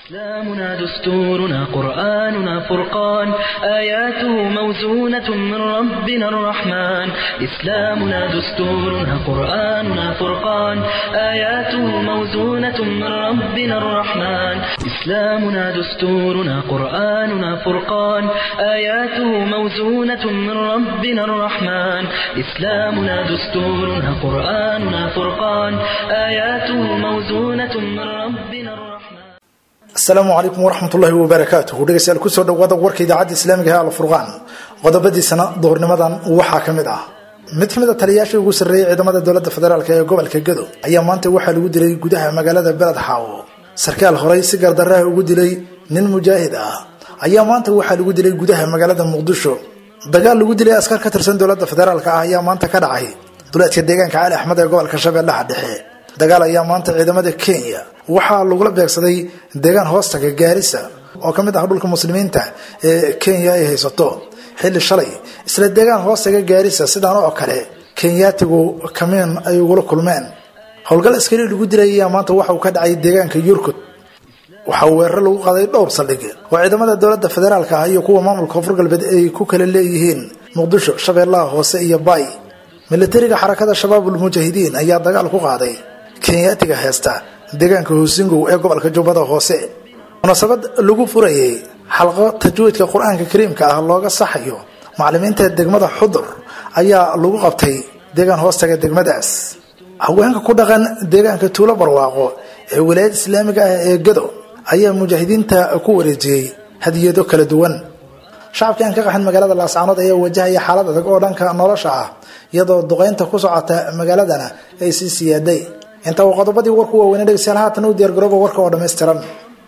إسلامنا دستورنا قرآننا فرقان آياته موزونة من ربنا الرحمن إسلامنا دستورنا قرآننا فرقان آياته موزونة من ربنا الرحمن إسلامنا دستورنا قرآننا فرقان آياته موزونة من ربنا الرحمن إسلامنا دستورنا قرآننا فرقان آياته موزونة من ربنا الرحمن asalaamu calaykum waraxmatullaahi wabarakaatuhu dhegeystayaal kusoo dhawaada warka idaacadda islaamiga ee alfurqaan qodobadiisana duhurnimadan waxaa ka mid ah mid ka mid a taliyayaashii ugu sarreeyey ciidamada dowladda federaalk ee gobolka gado ayaa maanta waxaa lagu dilay gudaha magaalada beled xaawo sarkaal horey si gardarraha ugu dilay nin mujaahid ah ayaa maanta waxaa lagu dilay gudaha magaalada muqdisho dagaal lagu dilay askar ka tirsan dowladda federaalk ah ayaa maanta ka dhacay duleedka deegaanka cali axmed ee gobolka shabeellaha dhexe dagaal ayaa maanta ciidamada kenya waxaa lagula beegsaday deegaan hoostaga gaarisa oo ka mid ah dhulka muslimiinta ee kenya ay haysato xilli shalay isla deegaan hoostaga gaarisa sidaan oo kale kenyaatigu kamiin ay ugula kulmeen howlgal askari lagu dilay ayaa maanta waxa uu ka dhacay deegaanka yurkud waxaa weeraro lagu qaaday dhowr saldhig oo ciidamada dowladda federaalk ah iyo kuwa maamulka koonfur galbeed ay ku kala leeyihiin muqdisho shabeellaha hoose iyo baay milatariga xarakada shabaabul mujaahidiin ayaa dagaal ku qaaday kenyaatiga heesta deegaanka hoosingow ee gobolka jubbada hoose munaasabad lagu furayay xalqo tajwiidka qur-aanka kariimka ah looga saxayo macalimiinta degmada xudur ayaa lagu qabtay deegaan hoostaga degmadaas haweenka ku dhaqan deegaanka tuulo barwaaqo ee wilaayada islaamiga ah ee gado ayaa mujaahidiinta ku wareejiyey hadiyado kala duwan shacabkii aan ka qaxin magaalada laascaanood ayaa wajahaya xaalad adag oo dhanka nolosha ah iyadoo duqeynta ku socota magaaladana ay sii siyaaday inta uu qodobadii warku waaweyne dhegeystayaal haatan u diyaargarooba warka oo dhammaystiran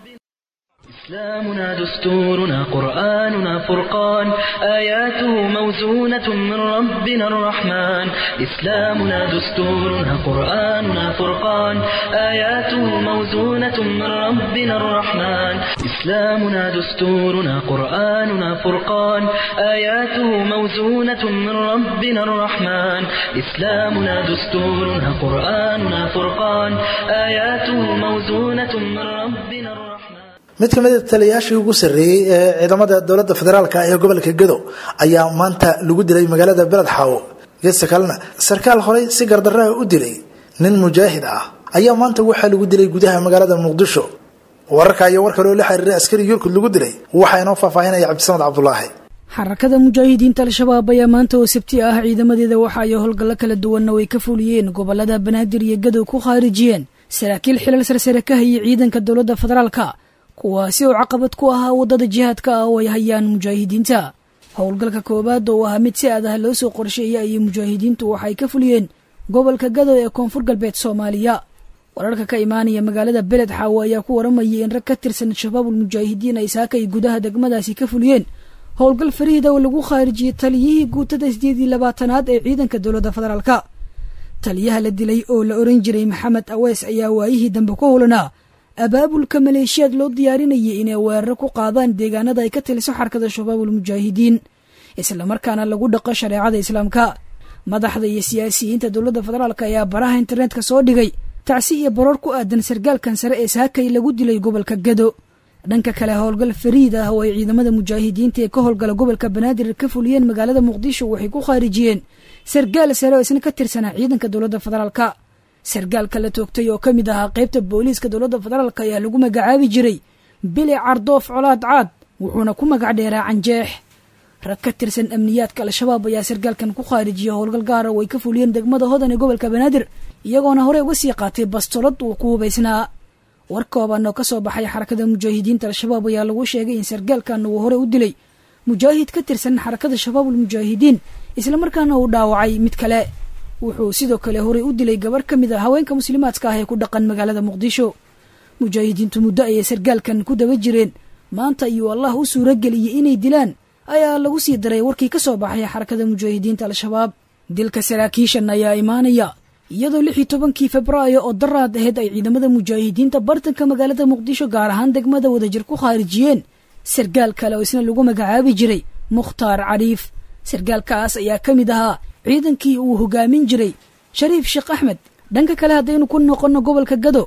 إسلامنا دستورنا قرآننا فرقان آياته موزونة من ربنا الرحمن إسلامنا دستورنا قرآننا فرقان آياته موزونة من ربنا الرحمن إسلامنا دستورنا قرآننا فرقان آياته موزونة من ربنا الرحمن إسلامنا دستورنا قرآننا فرقان آياته موزونة من ربنا الرحمن mid ka mid a taliyayaashii ugu sarreeyey ee ciidamada dowladda federaalk ee gobolka gado ayaa maanta lagu dilay magaalada beled xaawo geesta kalena sarkaal horey si gardarraha u dilay nin mujaahid ah ayaa maanta waxaa lagu dilay gudaha magaalada muqdisho wararka iyo war kale oo la xiriiray askari yurkud lagu dilay waxaa inoo faahfaahinaya cabdisamad cabdulaahi xarakada mujaahidiinta al-shabaab ayaa maanta oo sabti ah ciidamadeeda waxa ay howlgallo kala duwanna way ka fuliyeen gobolada banaadir iyo gadow ku khaarijiyeen saraakiil xilal sarsare ka hayay ciidanka dowladda federaalka kuwaasi oo caqabad ku ahaa waddada jihaadka ah oo ay hayaan mujaahidiinta howlgalka koowaad oo ahaa mid si adah loo soo qorsheeyay ayay mujaahidiintu waxay ka fuliyeen gobolka gado ee koonfur galbeed soomaaliya wararka ka imaanaya magaalada beled xaawo ayaa ku waramayay in rag ka tirsan shabaabul mujaahidiin ay saaka ay gudaha degmadaasi ka fuliyeen howlgal fariida oo lagu khaarijiyey taliyihii guutada sideed iyo labaatanaad ee ciidanka dowladda federaalka taliyaha la dilay oo la oran jiray maxamed awees ayaa waayihii dambe ku howlanaa abaabulka maleeshiyaad loo diyaarinayay inay weeraro ku qaadaan deegaanada ay ka taliso xarkada shabaabul mujaahidiin islamarkaana lagu dhaqo shareecada islaamka madaxda iyo siyaasiyiinta dowladda federaalk ayaa baraha internetka soo dhigay tacsi iyo baroor ku aadan sargaalkan sare ee saakay lagu dilay gobolka gado dhanka kale howlgal fariid ah oo ay ciidamada mujaahidiinta ee ka howlgala gobolka banaadir ka fuliyeen magaalada muqdisho waxay ku khaarijiyeen sargaal sare oo isna ka tirsanaa ciidanka dowladda federaalka sargaalka la toogtay oo ka mid ahaa qaybta booliiska dowladda federaalk ayaa lagu magacaabi jiray bili cardoof colaad caad wuxuuna ku magac dheeraa canjeex rag ka tirsan amniyaadka al-shabaab ayaa sargaalkan ku khaarijiyay howlgal gaara oo ay ka fuliyeen degmada hodan ee gobolka banaadir iyagoona horey uga sii qaatay bastolad uu ku hubaysnaa war kooban oo ka soo baxay xarakada mujaahidiinta al-shabaab ayaa lagu sheegay in sargaalkan uu hore u dilay mujaahid ka tirsan xarakada shabaabul mujaahidiin islamarkaana uu dhaawacay mid kale wuxuu sidoo kale horey u dilay gabarh ka mid a haweenka muslimaadka ah ee ku dhaqan magaalada muqdisho mujaahidiintu muddo ayay sargaalkan ku daba jireen maanta iyuu allah u suuro geliyey inay dilaan ayaa lagu sii daray warkii ka soo baxay xarakada mujaahidiinta al-shabaab dilka saraakiishan ayaa imaanaya iyadoo lix iyo tobankii febraayo oo daraad aheyd ay ciidamada mujaahidiinta bartanka magaalada muqdisho gaar ahaan degmada wadajir ku khaarijiyeen sargaal kale oo isna lagu magacaabi jiray mukhtaar cariif sargaalkaas ayaa ka mid ahaa ciidankii uu hogaamin jiray shariif sheekh axmed dhanka kale haddaynu ku noqonno gobolka gado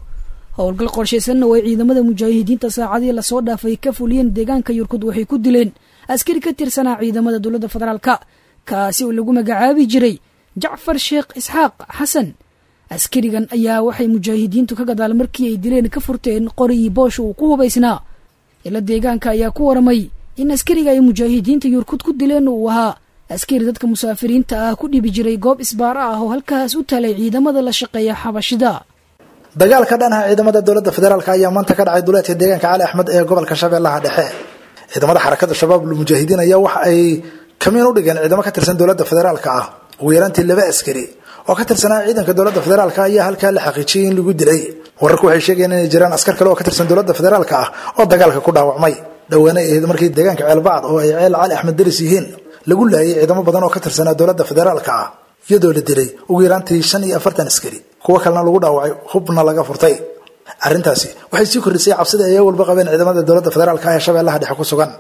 howlgal qorshaysanna oo ay ciidamada mujaahidiinta saacadii lasoo dhaafay ka fuliyeen deegaanka yurkud waxay ku dileen askari ka tirsanaa ciidamada dowladda federaalka kaasi oo lagu magacaabi jiray jacfar sheekh isxaaq xasan askarigan ayaa waxay mujaahidiintu ka gadaal markii ay dileen ka furteen qorigii boosha uu ku hubaysnaa ila deegaanka ayaa ku waramay in askariga ay mujaahidiinta yurkud ku dileen uu ahaa askari dadka musaafiriinta ah ku dhibi jiray goob isbaara ah oo halkaas u talay ciidamada la shaqeeya xabashida dagaalka dhanaha ciidamada dowladda federaalk ayaa maanta ka dhacay duleedka deegaanka cali axmed ee gobolka shabeellaha dhexe ciidamada xarakada shabaab lmujaahidiin ayaa waxa ay kamiin u dhigeen ciidamo ka tirsan dowladda federaalk ah ugu yaraantii laba askari oo ka tirsanaa ciidanka dowladda federaalk ayaa halkaa la xaqiijiyey in lagu dilay wararku waxay sheegayeen inay jiraan askar kale oo ka tirsan dowladda federaalk ah oo dagaalka ku dhaawacmay dhowaana ahayd markii deegaanka ceelbacd oo ay ceel cali axmed daris yihiin lagu laayay ciidamo badan oo ka tirsanaa dowladda federaalka ah iyadoo la dilay ugu yaraantii shan iyo afartan askari kuwo kalena lagu dhaawacay hubna laga furtay arrintaasi waxay sii kordhisay cabsida ay walba qabeen ciidamada dowladda federaalka ah ee shabeellaha dhexe ku sugan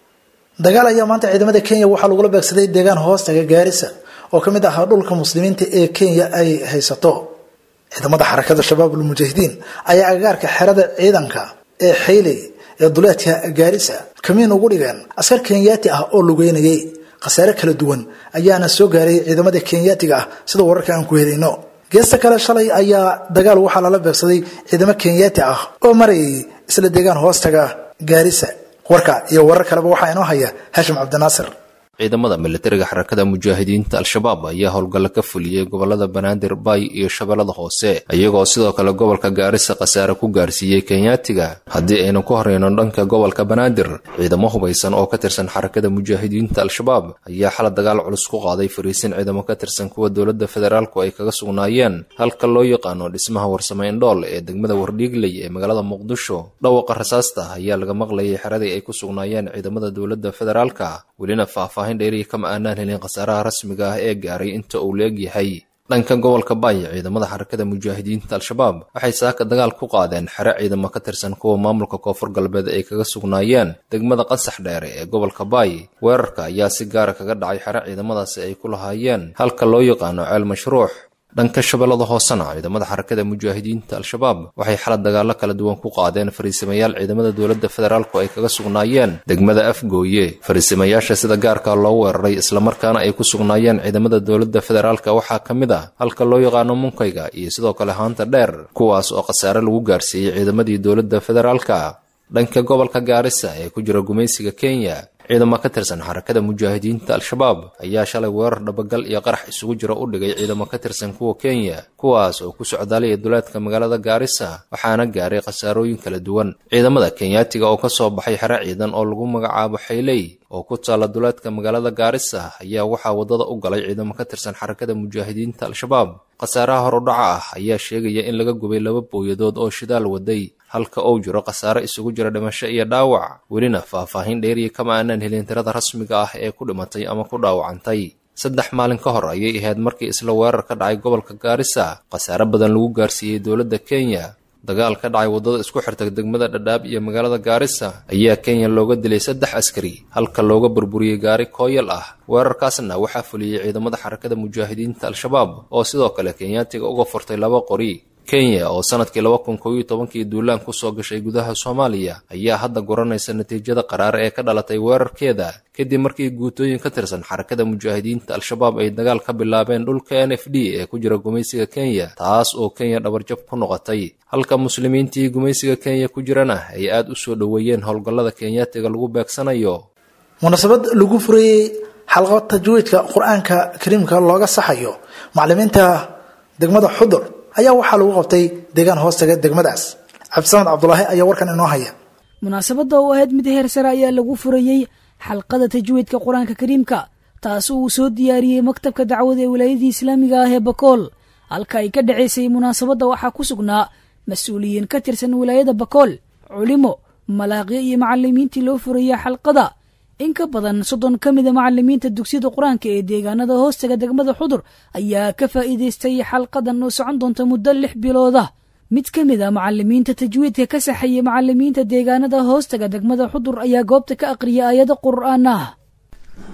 dagaal ayaa maanta ciidamada kenya waxaa lagula beegsaday deegaan hoostaga gaarisa oo ka mid ahaa dhulka muslimiinta ee kenya ay haysato ciidamada xarakada shabaabul mujaahidiin ayaa agagaarka xerada ciidanka ee xayley ee duleedka gaarisa kamiin ugu dhigeen askar kenyaati ah oo lugeynayay khasaare kala duwan ayaana soo gaaray ciidamada kenyaatiga ah sida wararka aan ku helayno geesta kale shalay ayaa dagaal waxaa lala beegsaday ciidamo kenyaati ah oo marayay isla deegaan hoostaga gaarisa warka iyo warar kaleba waxaa inoo haya hashim cabdinaasir ciidamada militariga xarakada mujaahidiinta al-shabaab ayaa howlgalla ka fuliyey gobolada banaadir bay iyo shabeellada hoose iyagoo sidoo kale gobolka gaarisa khasaare ku gaarsiiyey kenyaatiga haddii aynu ku horeyno dhanka gobolka banaadir ciidamo hubaysan oo ka tirsan xarakada mujaahidiinta al-shabaab ayaa xala dagaal culus ku qaaday fariisin ciidamo ka tirsan kuwa dowladda federaalku ay kaga sugnaayeen halka loo yaqaano dhismaha warsame indhool ee degmada wardhiigley ee magaalada muqdisho dhawaqa rasaasta ayaa laga maqlayay xeradii ay ku sugnaayeen ciidamada dowladda federaalka welina faahfaahin dheeriya kama aanaan helin khasaaraha rasmiga ah ee gaaray inta uu leeg yahay dhanka gobolka baay ciidamada xarakada mujaahidiinta al-shabaab waxay saaka dagaal ku qaadeen xere ciidamo ka tirsan kuwa maamulka koonfur galbeed ay kaga sugnaayeen degmada qasax dheere ee gobolka baay weerarka ayaa si gaara kaga dhacay xere ciidamadaasi ay ku lahaayeen halka loo yaqaano ceel mashruux dhanka shabeellada hoosena ciidamada xarakada mujaahidiinta al-shabaab waxay xalad dagaallo kala duwan ku qaadeen fariisimayaal ciidamada dowladda federaalku ay kaga sugnaayeen degmada afgooye fariisimayaasha sida gaarka loo weeraray islamarkaana ay ku sugnaayeen ciidamada dowladda federaalka waxaa ka mid ah halka loo yaqaano munkayga iyo sidoo kale haanta dheer kuwaas oo khasaare lagu gaarsiiyey ciidamadii dowladda federaalka dhanka gobolka gaarisa ee ku jira gumaysiga kenya ciidamo ka tirsan xarakada mujaahidiinta al-shabaab ayaa shalay weerar dhabagal iyo qarax isugu jira u dhigay ciidamo ka tirsan kuwa kenya kuwaas oo ku socdaalaya duleedka magaalada gaarisa waxaana gaaray khasaarooyin kala duwan ciidamada kenyaatiga oo kasoo baxay xere ciidan oo lagu magacaabo xayley oo ku taalla duleedka magaalada gaarisa ayaa waxaa waddada u galay ciidamo ka tirsan xarakada mujaahidiinta al-shabaab khasaaraha horudhaca ah ayaa sheegaya in laga gubay laba booyadood oo shidaal waday halka uu jiro khasaare isugu jira dhimasho iyo dhaawac welina faahfaahin dheeriya kama aanaan helin tirada rasmiga ah ee ku dhimatay ama ku dhaawacantay saddex maalin ka hor ayay ahayd markii isla weerar ka dhacay gobolka gaarisa khasaare badan lagu gaarsiiyey dowladda kenya dagaal ka dhacay waddada isku xirta degmada dhadhaab iyo magaalada gaarisa ayaa kenya looga dilay saddex askari halka looga burburiyey gaari kooyal ah weerarkaasna waxaa fuliyey ciidamada xarakada mujaahidiinta al-shabaab oo sidoo kale kenyaatiga uga furtay laba qori kenya oo sanadkii laba kun koob iyo tobankii duulaan kusoo gashay gudaha soomaaliya ayaa hadda guranaysa natiijada qaraar ee ka dhalatay weerarkeeda kadib markii guutooyin ka tirsan xarakada mujaahidiinta al-shabaab ay dagaal ka bilaabeen dhulka n f d ee ku jira gumaysiga kenya taas oo kenya dhabarjab ku noqotay halka muslimiintii gumaysiga kenya ku jirana ay aada u soo dhoweeyeen howlgallada kenyaatiga lagu beegsanayo munaasabad lagu furayey xalqo tajwiidka qur-aanka kariimka looga saxayo macalimiinta degmada xudur ayaa waxaa lagu qabtay deegaan hoostaga degmadaas cabdisamad cabdulaahi ayaa warkan inoo haya munaasabadda oo ahayd mid heer sare ayaa lagu furayey xalqada tajwiidka qur-aanka kariimka taas uu soo diyaariyey maktabka dacwada ee wilaayadii islaamiga ah ee bakool halka ay ka dhacaysay munaasabadda waxaa ku sugnaa mas-uuliyiin ka tirsan wilaayada bakool culimo malaaqyo iyo macalimiintii loo furayey xalqada in ka badan soddon ka mida macalimiinta dugsiyada qur-aanka ee deegaanada hoostaga degmada xudur ayaa ka faa'iidaystay xalqadan oo socon doonta muddo lix bilooda mid ka mid a macalimiinta tajwiidka ka saxayey macalimiinta deegaanada hoostaga degmada xudur ayaa goobta ka aqriyay aayado qur'aan ah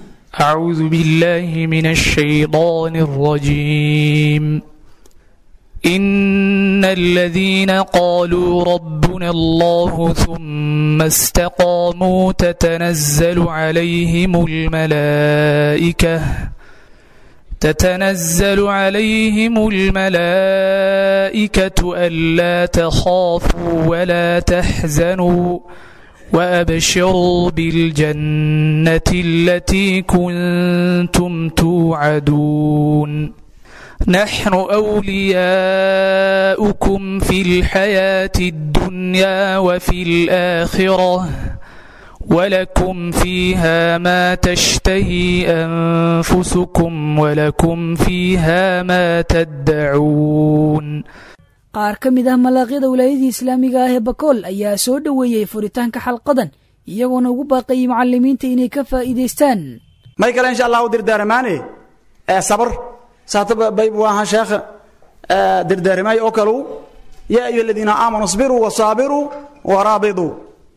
أعوذ بالله من الشيطان الرجيم إن الذين قالوا ربنا الله ثم استقاموا تتنزل عليهم الملائكة تتنزل عليهم الملائكة ألا تخافوا ولا تحزنوا وأبشروا بالجنة التي كنتم توعدون نحن أولياؤكم في الحياة الدنيا وفي الآخرة ولكم فيها ما تشتهي أنفسكم ولكم فيها ما تدعون qaar ka mid ah malaaqyada wilaayadii islaamiga ah ee bakool ayaa soo dhoweeyey furitaanka xalqadan iyagoona ugu baaqayay macalimiinta inay ka faa'iidaystaan may kale insha allahu dirdaaramaane ee sabr saataba bay buu ahaa sheekha dirdaarmay oo kalu yaa ayuha aladiina aamanuu isbiruu wasaabiruu waraabiduu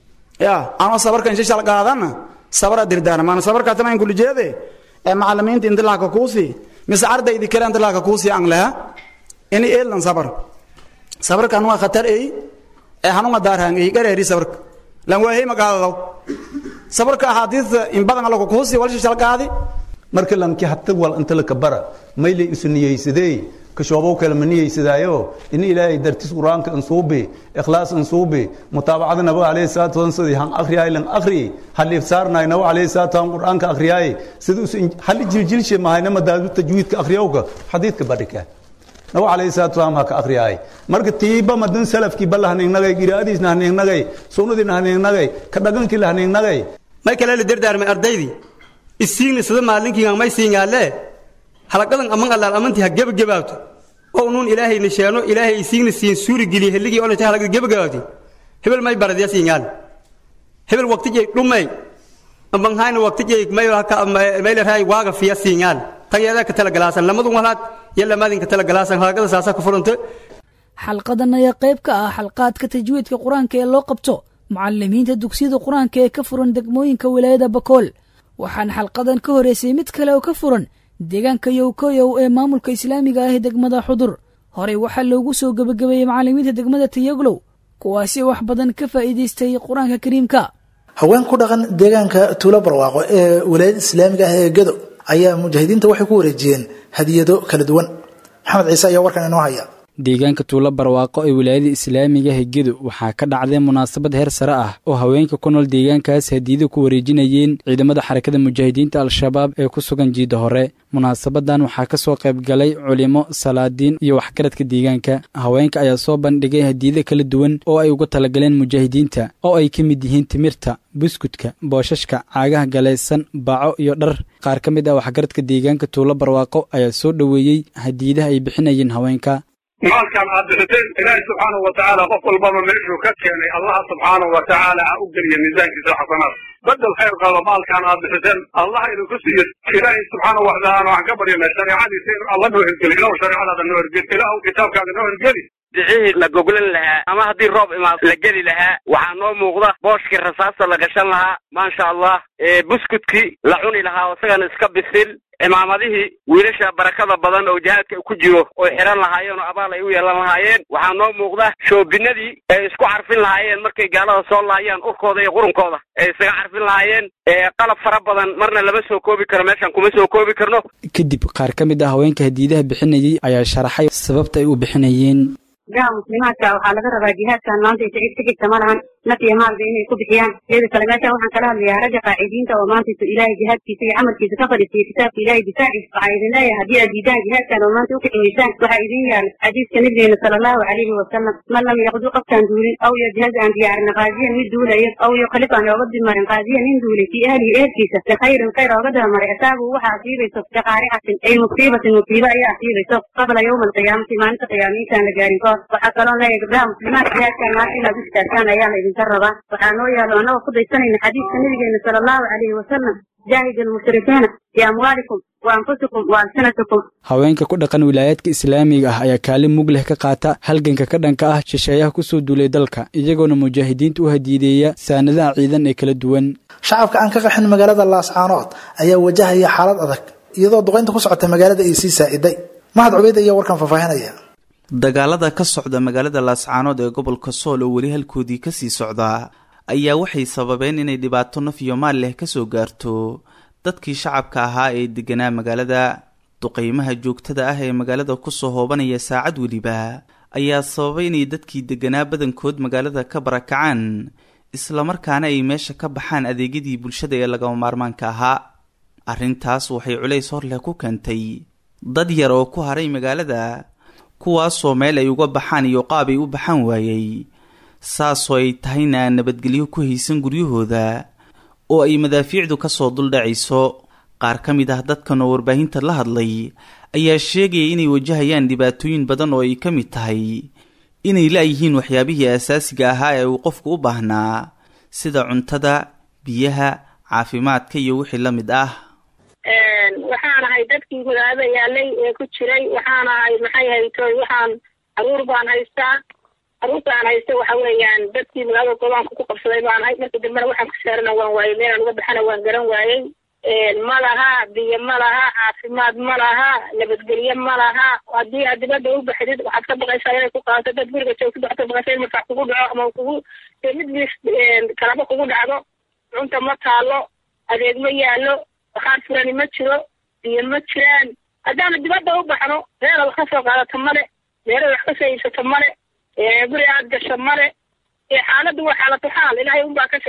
ya anoo sabarka insha shal qaadana sabra dirdaarmaan sabarka tana in kulli jeede ee macalimiinta intilaaka kuusi mise ardaydi kale intilaaka kuusi aan laha ini eelan sabar sabarkan waa khatar ey ee hanuma daarhaan ey gareeri sabarka lan waahey magaadadaw sabarka axaadiista in badan alla kuusi walsha shal qaadi marka lamki habta wal inta la kabara mayle isu niyeysadee kashoobow kale ma niyeysadaayo in ilaahay dartis qur-aanka insuubi ikhlaas insuubi mutaabacada nabiga alayhi salaatu wasallam sidii han akhriyaay lan akhri halif saarnaay nabiga alayhi salaatu wasallam qur-aanka akhriyaay sidii us hal jiljilshe mahayna madaadu tajwiidka akhriyawka xadiidka badhika nabiga alayhi salaatu wasallam ha ka akhriyaay marka tiiba madan salafkii balahaningnagay giraadiisna hanignagay sunnadiina hanignagay ka dhagankii la hanignagay may kale la dardaarmay ardaydii isiigna sida maalinkiiga may siingaale halaqadan aman allaal amantii ha gebagabaabto oo nuun ilaahayna sheeno ilaahay isiigna siin suuri geliye helligii olata halaqada gebagabaabti hebel may baradya siingaal hebel waqtijay dhumay ambanhayna waqtijay maylarhay waaga fiya siingaal tageedaa ka talagalaasan lamadun walaad iyo lamaadin ka talagalaasan halaqada saasa ku furanta xalqadan ayaa qayb ka ah xalqaadka tajwiidka qur-aanka ee loo qabto mucalimiinta dugsiyada qur-aanka ee ka furan degmooyinka wilaayada bakool waxaana xalqadan ka horeysay mid kale oo ka furan deegaanka yowkoyow ee maamulka islaamiga ah ee degmada xudur horey waxaa loogu soo gebagabeeyey macalimiinta degmada tayaglow kuwaasi wax badan ka faa'iidaystay qur-aanka kariimka haween ku dhaqan deegaanka tuulo barwaaqo ee wilaayada islaamiga ah ee gado ayaa mujaahidiinta waxay ku wareejiyeen hadiyado kala duwan maxamed ciise ayaa warkan inoo haya deegaanka tuulo barwaaqo ee wilaayada islaamiga hegedu waxaa ka dhacday munaasabad heer sare ah oo haweenka ku nool deegaankaas hadiyada ku wareejinayeen ciidamada xarakada mujaahidiinta al-shabaab ee ku sugan jiidda hore munaasabadan waxaa ka soo qayb galay culimo salaadiin iyo waxgaradka deegaanka haweenka ayaa soo bandhigay hadiyada kala duwan oo ay uga talagaleen mujaahidiinta oo ay ka mid yihiin timirta buskudka booshashka caagaha galaysan baco iyo dhar qaar ka mid ah waxgaradka deegaanka tuulo barwaaqo ayaa soo dhoweeyey hadiyadaha ay bixinayeen haweenka maalkan aad bixiteen ilaahay subxaanahu watacaala qof walbaba meeshuu ka keenay allaha subxaanahu watacaala ha u geliya miisaankiisa xasanaad bedel khayr qaba maalkan aad bixiteen allah idinku siiyo ilaahay subxaanahu watacaala waxaan ka baryanaa shareecadiisa in alla noo hergeli ilahu shareecadaada noo hergeli ilahu kitaabkaaga noo hergeli dicihii la goglan lahaa ama haddii roob imaad la geli lahaa waxaa noo muuqda booshkii rasaasta la gashan lahaa maasha allah buskudkii la cuni lahaa oo isagana iska bisil cimaamadihii wiilasha barakada badan oo jihaadka ku jiro oy xihan lahaayeen oo abaal ay u yeelan lahaayeen waxaa noo muuqda shoobinadii ay isku carfin lahaayeen markay gaalada soo laayaan urkooda iyo qurunkooda ay isaga carfin lahaayeen qalab fara badan marna lama soo koobi karo meeshan kuma soo koobi karno kadib qaar ka mid ah haweenka hadiidaha bixinayay ayaa sharaxay sababta ay u bixinayeen gaha muslimaadka waxaa laga rabaa jihaadkan maanta isa cid ka jirta ma lahan naf iyo maalba inay ku bixiyaan iyada kale meeshan waxaan kala hadlayaa ragga qaacidiinta oo maanta isu ilaahay jihaadkiisa iyo camalkiisa ka fadhiisiya kitaabka ilaahay difaaciisa waxaa idin leeyahay haddii aad diidaan jihaadkan oo maanta ukiximaysaan waxaa idin yaal xadiiska nabigeena sala allahu calayhi wasalam man lam yaqdu qofkaan duulin aw yajhaz aan diyaarin qaadiyan mid duulayo aw yukalif aan ooga dimarin qaadiyan nin duulay fii ahlihi ehelkiisa bikhayrin khayr ooga dabamaray asaabu waxaa asiibayso biqaaricatin ay musiibatin musiibo ayaa asiibayso qabla yowma alqiyaamati maalinta qiyaamiintaan la gaarin kahor waxaa kaloo leeyahay gabdhaha muslimaadka jihaadkan maanta inaad u istaagtaan ayaa la idinka rabaa waxaa noo yaalo annagoo ku daysanayna xadiiska nabigeena sala allahu calayhi wasalam jaahid almushrikiina biamwaalikum wa anfusikum wa alsinatikum haweenka ku dhaqan wilaayaadka islaamiga ah ayaa kaalin mug leh ka qaata halganka ka dhanka ah shisheeyaha ku soo duulay dalka iyagoona mujaahidiinta u hadiideeya saanadaha ciidan ee kala duwan shacabka aan ka qaxin magaalada laascaanood ayaa wajahaya xaalad adag iyadoo duqaynta ku socota magaalada ay sii saa'iday mahad cubeyd ayaa warkan faahfaahinaya dagaalada ka socda magaalada laascaanood ee gobolka sool oo weli halkoodii kasii socda ayaa waxay sababeen inay dhibaato naf iyo maal leh kasoo gaarto dadkii shacabka ahaa ee deganaa magaalada duqeymaha joogtada ah ee magaalada kusoo hoobanaya saacad weliba ayaa sababay inay dadkii deganaa badankood magaalada ka barakacaan islamarkaana ay meesha ka baxaan adeegyadii bulshada ee lagama maarmaanka ahaa arrintaas waxay culays hor leh ku keentay dad yar oo ku haray magaalada kuwaasoo meel ay uga baxaan iyo qaab ay u baxaan waayey saasoo ay tahayna aan nabadgelyo ku haysan guryahooda oo ay madaafiicdu kasoo duldhacayso qaar ka mid ah dadkan oo warbaahinta la hadlay ayaa sheegaya inay wajahayaan dhibaatooyin badan oo ay ka mid tahay inay la-yihiin waxyaabihii asaasiga ahaa ee uu qofku u baahnaa sida cuntada biyaha caafimaadka iyo wixii la mid ah waxaan ahay dadkii magaalada yaalay ee ku jiray waxaan ahay maxay haytoy waxaan caruur baan haystaa caruurta aan haysta waxa weeyaan dadkii magaalada gobaanka ku qabsaday baan ahay markii dambena waxaan ku saarana waan waayey meelaan uga baxana waan garan waayey ma laha biyo ma laha caafimaad ma laha nabadgelyo ma laha haddii aad dibadda u baxdid waxaad ka baqaysaa inay ku qaadato dad guriga joogtid waxaad ka baqaysaa in marfax kugu dhaco ama kugu mid bis kalaba kugu dhacdo cunta ma taalo adeeg ma yaalo waxaan furani ma jiro biyo ma jiraan haddaanu dibadda u baxno meela wax ka soo qaadato male meela wax ka soo iibsato male guri aad gasho male xaaladdu waa xaalatu xaal ilaahay unbaa ka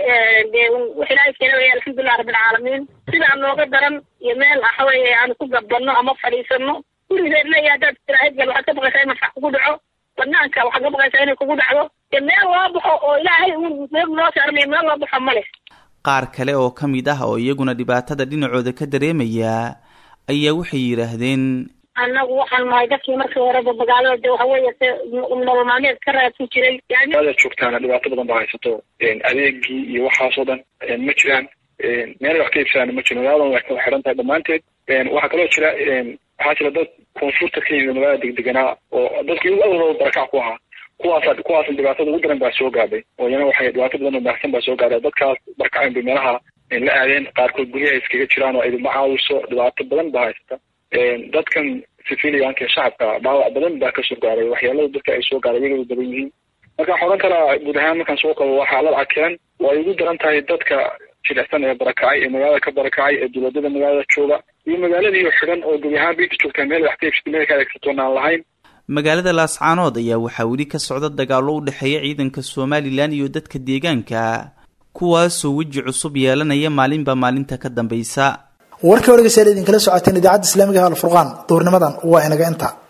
wax ilaahay keena waya alxamdulilah rabbilcaalamiin sidaa nooga daran iyo meel waxaweye aanu ku gabanno ama fadhiisano gurigeed leeya haddaad tiraahid gal waxaad ka baqaysaa in marfax kugu dhaco banaanka waxaad ka baqaysaa inay kugu dhacdo dee meel loo baxo oo ilaahay un meel noo saarmaya meel loo baxo male qaar kale oo ka mid ah oo iyaguna dhibaatada dhinacooda ka dareemaya ayaa waxay yidhaahdeen annagu waxaan nahay dadkii markii horeba magaalada de waxa weeye se nolol maalmeed ka raadsan jiray ada joogtaana dhibaato badan baa haysato adeegii iyo waxaasoo dhan ma jiraan meel wax ka iibsadaan ma jiro magaaladan way kala xiran tahay dhammaanteed waxaa kaloo jira waxaa jira dad koonfurta ka yimid magaalada degdeganaa oo dadkii awalba barakac ku ahaa kuwaasa kuwaas dhibaatada ugu daran baa soo gaadhay oo iyana waxay dhibaato badan oo baahsan baa soo gaadhay dadkaas barkacayn bay meelaha la aadeen qaarkood guryaha iskaga jiraan oo idinma caawiso dhibaato badan baa haysata dadkan civilianka shacabka dhaawac badan baa kasoo gaaray waxyaalada dadka ay soo gaaray iyagaba badan yihiin marka waxaan odhan karaa guud ahaan markaan soo qabo waa xaalad cakeen oo ay ugu daran tahay dadka jilicsan ee barakacay ee magaalada ka barakacay ee dowladada magaalada jooga iyo magaaladii xidhan oo gebi ahaan biinta joogtaa meel wax ka iibsata meel ka adeegsatoon aan lahayn magaalada laascaanood ayaa waxaa weli ka socda dagaallo u dhexeeya ciidanka somalilan iyo dadka deegaanka kuwaasoo weji cusub yeelanaya maalinba maalinta ka dambaysa warkii hore gasaal idinkala socoteen idaacadda islaamiga ah alfurqaan duurnimadan waa inaga inta